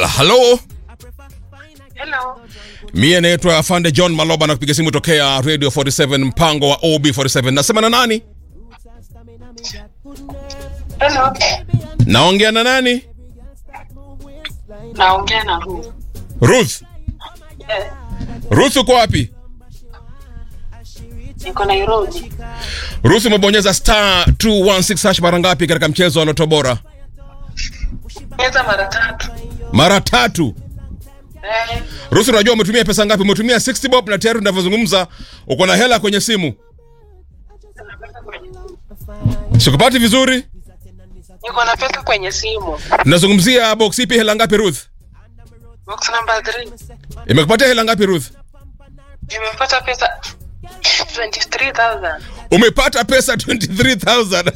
halo Hello. mie naitwa afande john maloba na kupiga simu tokea radio 47 mpango wa ob 47 nasema na nani Hello. naongea na nani Naongea na Ruth. ruth Eh, ruth uko wapi niko Nairobi. ruth umebonyeza star 216 hash mara ngapi katika mchezo wa loto bora Meza mara tatu. mara tatu Eh, ruth unajua umetumia pesa ngapi umetumia 60 bob na tayari unavyozungumza uko na hela kwenye simu sikupati vizuri niko na pesa kwenye simu. nazungumzia box ipi hela ngapi ruth Box number 3. imekupatia hela ngapi ruth Nimepata pesa 23,000. umepata pesa 23000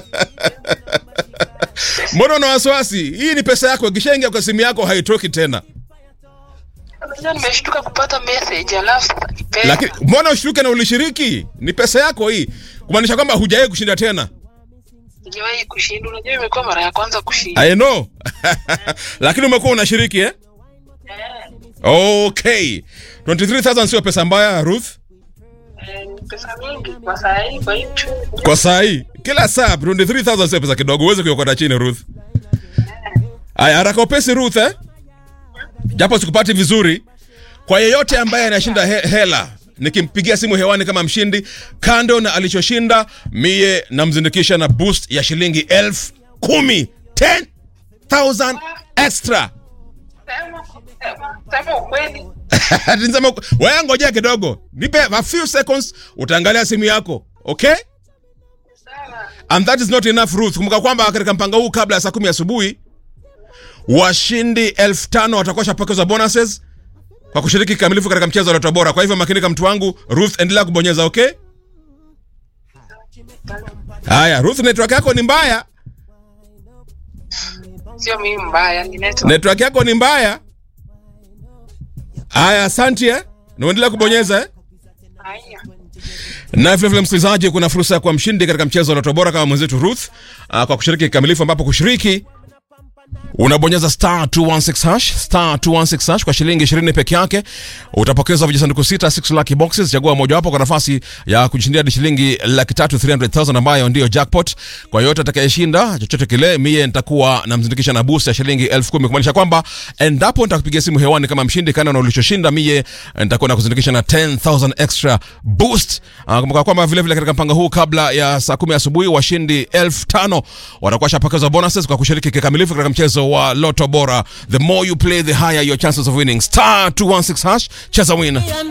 mbona una wasiwasi hii ni pesa yako ikishaingia kwa simu yako haitoki tena Unajua nimeshtuka kupata message alafu pesa. lakini mbona ushtuke na ulishiriki ni pesa yako hii kumaanisha kwamba hujawahi kushinda tena Sijawahi kushinda. Unajua imekuwa mara ya kwanza kushinda. i know lakini umekuwa unashiriki eh? Eh, okay 23000 sio pesa mbaya ruth eh, ni pesa mingi kwa saa hii kwa hii uchumi. kwa saa hii kila saa 23000 sio pesa kidogo uweze kuiokota chini ruth aya haraka upesi ruth eh? japo sikupati vizuri kwa yeyote ambaye anashinda he hela nikimpigia simu hewani kama mshindi kando na alichoshinda mie namzindikisha na boost ya shilingi elfu kumi 10000 extra Sema, sema, sema ukweli. Nisema, wewe ngojea kidogo nipe a few seconds utaangalia simu yako okay Sawa. and that is not enough ruth kumbuka kwamba katika mpango huu kabla ya saa kumi asubuhi washindi elfu tano watakuwa shapokezwa bonuses kwa kushiriki kikamilifu katika mchezo wa Lotto bora kwa hivyo makinika mtu wangu ruth endelea kubonyeza okay haya ruth network yako ni mbaya Sio mimi mbaya, ni network. network yako ni mbaya haya asante eh? naendelea kubonyeza eh? Haya. na vilevile msikilizaji kuna fursa ya kuwa mshindi katika mchezo wa Lotto bora kama mwenzetu ruth uh, kwa kushiriki kikamilifu ambapo kushiriki unabonyeza star 216 hash star 216 hash kwa shilingi 20 peke yake utapokezwa vijisanduku sita 6 lucky boxes chagua mojawapo kwa nafasi ya kujishindia hadi shilingi laki tatu 300000 ambayo ndiyo jackpot kwa yote atakayeshinda chochote kile mie nitakuwa namzindikisha na boost ya shilingi elfu kumi kumaanisha kwamba endapo nitakupigia simu hewani kama mshindi kana na ulichoshinda mie nitakuwa nakuzindikisha na 10000 extra boost uh, kumbuka kwamba vile vile katika mpango huu kabla ya saa kumi asubuhi washindi elfu tano watakuwa shapokezwa bonuses kwa kushiriki kikamilifu katika mchezo wa loto bora the more you play the higher your chances of winning star 216 hash cheza win